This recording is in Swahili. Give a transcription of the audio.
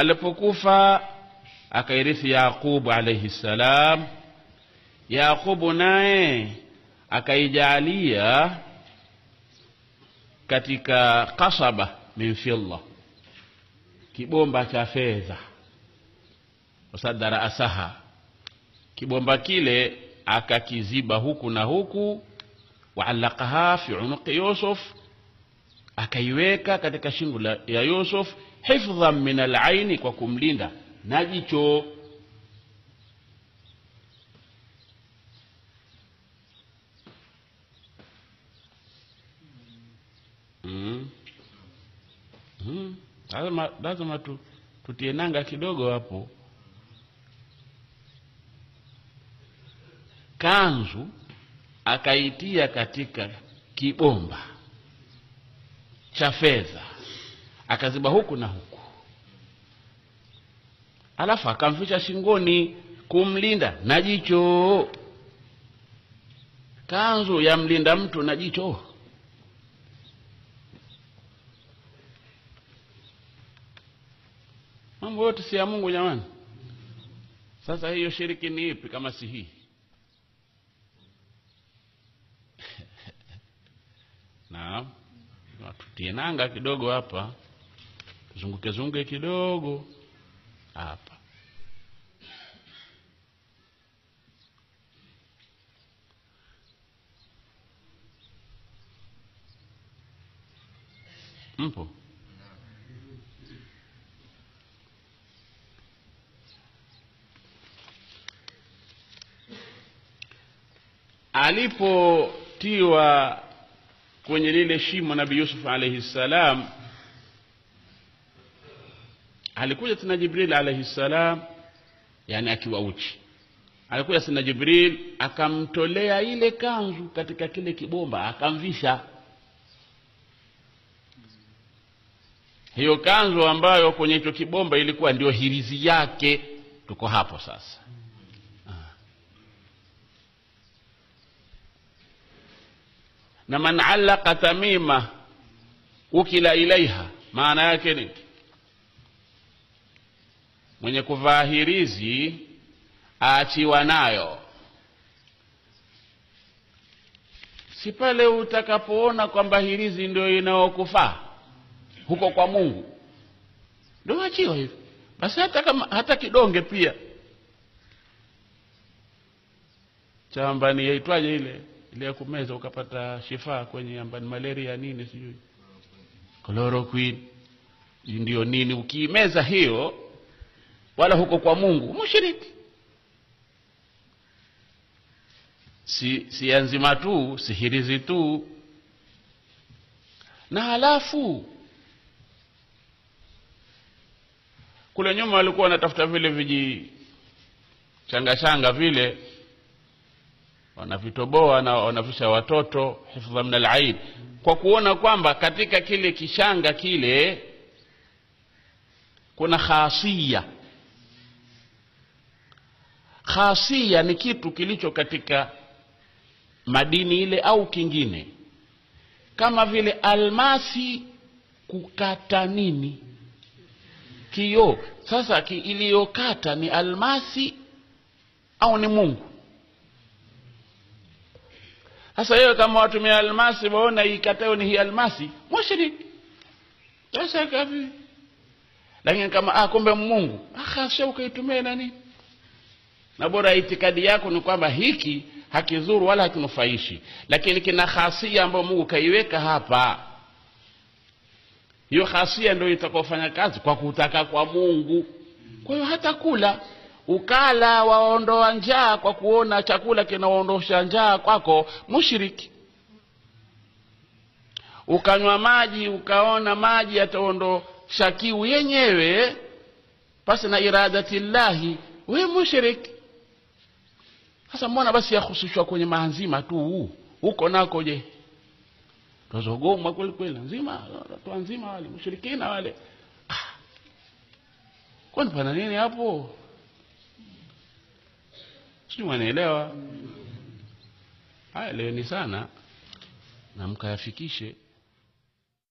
alipokufa akairithi yaqubu alaihi ssalam yaqubu naye akaijalia katika kasaba min fidda kibomba cha fedha wasadara asaha kibomba kile akakiziba huku na huku waalaqaha fi unuqi yusuf akaiweka katika shingo la- ya yusuf hifdhan min alaini kwa kumlinda na jicho mm. Mm. lazima, lazima tu, tutie nanga kidogo hapo kanzu akaitia katika kibomba cha fedha akaziba huku na huku alafu akamficha shingoni kumlinda na jicho kanzu yamlinda mtu na jicho mambo yote si ya mungu jamani sasa hiyo shiriki ni ipi kama si hii naam tutie nanga kidogo hapa zunguke zunguke kidogo hapa mpo alipotiwa kwenye lile shimo nabii yusuf alaihi ssalam alikuja tena jibril alaihi ssalam yani akiwa uchi alikuja tena jibril akamtolea ile kanzu katika kile kibomba akamvisha hiyo kanzu ambayo kwenye hicho kibomba ilikuwa ndio hirizi yake tuko hapo sasa na man allaqa tamima ukila ilaiha maana yake ni mwenye kuvaa hirizi aachiwa nayo si pale utakapoona kwamba hirizi ndio inayokufaa huko kwa mungu ndio achiwa hivyo basi hata kama hata kidonge pia cha ambani yaitwaje ile ile ya kumeza ukapata shifaa kwenye ambani malaria nini sijui chloroquine ndio nini ukiimeza hiyo wala huko kwa mungu mushiriki si si nzima tu sihirizi tu na halafu kule nyuma walikuwa wanatafuta vile viji changa changa vile wanavitoboa na wanavisha watoto hifdha min alaid kwa kuona kwamba katika kile kishanga kile kuna khasia khasia ni kitu kilicho katika madini ile au kingine kama vile almasi kukata nini kioo sasa ki iliyokata ni almasi au ni mungu sasa hiyo kama watumia almasi waona ikatayo ni hii almasi mushrik sasa kavi lakini kama ah, kumbe mungu akasha ukaitumia nani na bora itikadi yako ni kwamba hiki hakizuru wala hakinufaishi lakini kina khasia ambayo mungu kaiweka hapa hiyo khasia ndio itakaofanya kazi kwa kutaka kwa mungu kwa hiyo hata kula ukala waondoa njaa kwa kuona chakula kinaondosha njaa kwako mushiriki ukanywa maji ukaona maji yataondosha kiu yenyewe pasi na iradati llahi we mushiriki sasa mbona basi yahusishwa kwenye maanzima tu huko nako je tazogomwa kweli kweli nzima watu nzima wale mushirikina wale ah. kwani pana nini hapo sijui mwanaelewa haya leweni sana na mkayafikishe